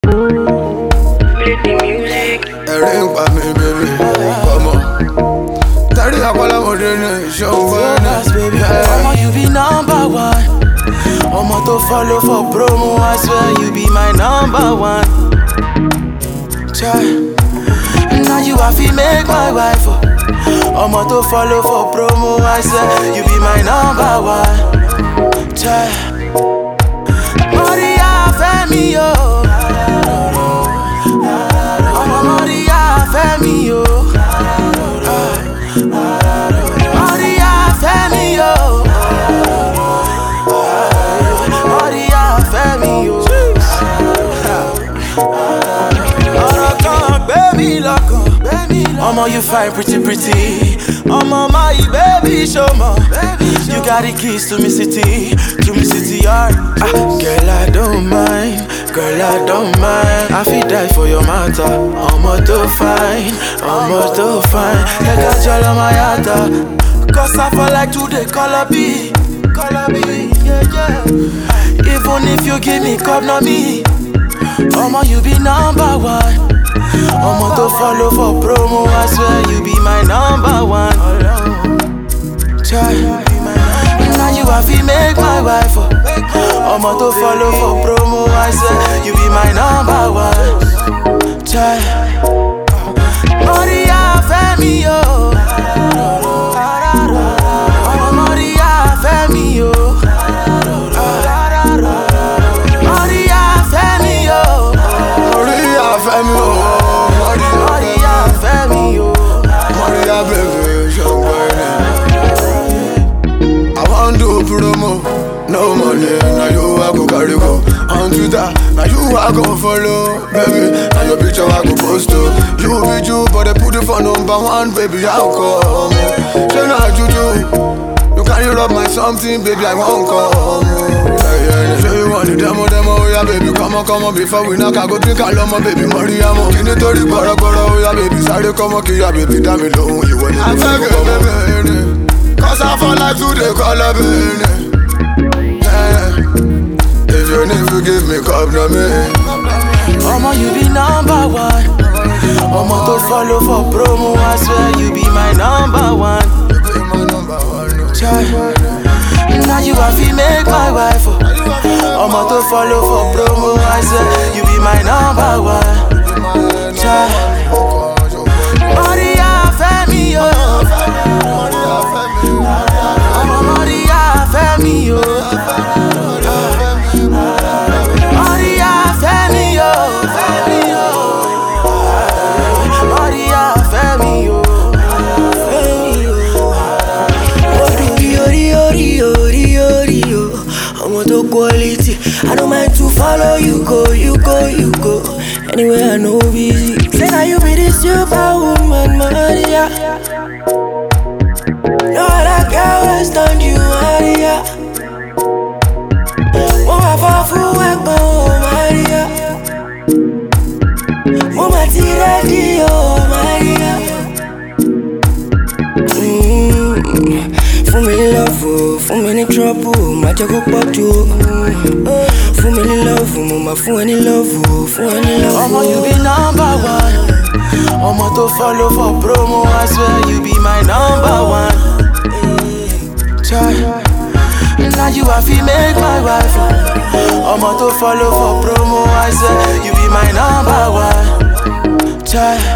ẹ̀rín pa mi bèbí ọmọ tẹ́rí àpọ́lámọdé ní ìṣòwò ẹni. Omo, you be number one. Omo to follow for promo, I swear you be my number one. Try. Now you have to make my wife. Oh. Omo to follow for promo, I swear you be my number one. Try. Maria Femi, yo. Omo Maria Femi, yo. Maria Femi, yo. Maria Femi, yo. ọ̀rọ̀ kan gbé mi lọ́kàn. ọmọ you fine pretty pretty. ọmọ my baby ṣọmọ. you got the keys to me city to me city yard. Ah, girl I don't mind girl I don't mind. I fit die for your matter. ọmọ tó fine ọmọ tó fine. ẹ̀ka jọlọ máa yàtọ̀. cause I for like to dey colour be. colour be yeah, yeah. even if you give me cup na me. Omo, you be number one. Omo to follow for promo, I swear you be my number one. Try. Now you have to make my wife. Oh. Omo to follow for promo, I swear you be my number one. Try. Maria Femi, yo. Omo Maria Femi, yo. Maria Femi, yo. Maria Femi o Maria Maria Femi, yo. Maria bèbí ṣòwò ẹni. I wan do promo no money na you I go carry go on Twitter na you I go follow baby na your picture I go post o. You be you but they put you for number one baby how come? Ṣé na juju? You carry rub my something baby I wan come. Yeah, yeah, yeah. Ṣé you want the demo demo oya baby come on come on before we knock I go drink alọ́mọ baby Mariamo. Kí ni torí gbọ́rọ́gbọ́rọ́ oya baby sáré kọ́mọ kí ya baby dá mi lóhùn ìwọ ni mo fẹ́ kọ́ bẹ́ẹ̀ Cause I for life today call up in If you need to give me cup na me Omo, you be number one. Omo to follow for promo, I swear you be my number one. You be my number one no. Try. Now you have to make my wife. Oh. Omo to follow for promo, I swear you be my number one. Try. Maria Femi, yo. Omo Maria Femi, yo. Maria Femi, yo. Femi, yo. Maria Femi, yo. Femi, yo. Orí orí orí orí orí o ọmọ tó quality I no mind to follow you go you go you go anywhere I know busy. Say na you be the superwoman Maria. No other girl will stand you Maria. Mo máa fọ́ fún ẹ̀gbọ́n o Maria. Mo máa ti rẹ́dí o Maria. Mm, fún mi ní lọ́ọ̀fù fún mi ní trọ́pù má jẹ́ kó pọ̀ jù Mm, fún mi ní lọ́ọ̀fù mo máa fún ẹ ní lọ́ọ̀fù fún ẹ ní lọ́ọ̀fù. Omo, you be number one. Omo to follow for promo, I swear you be my number one. Try. Now you have to make my wife. oh. Omo to follow for promo, I swear you be my number one. Try.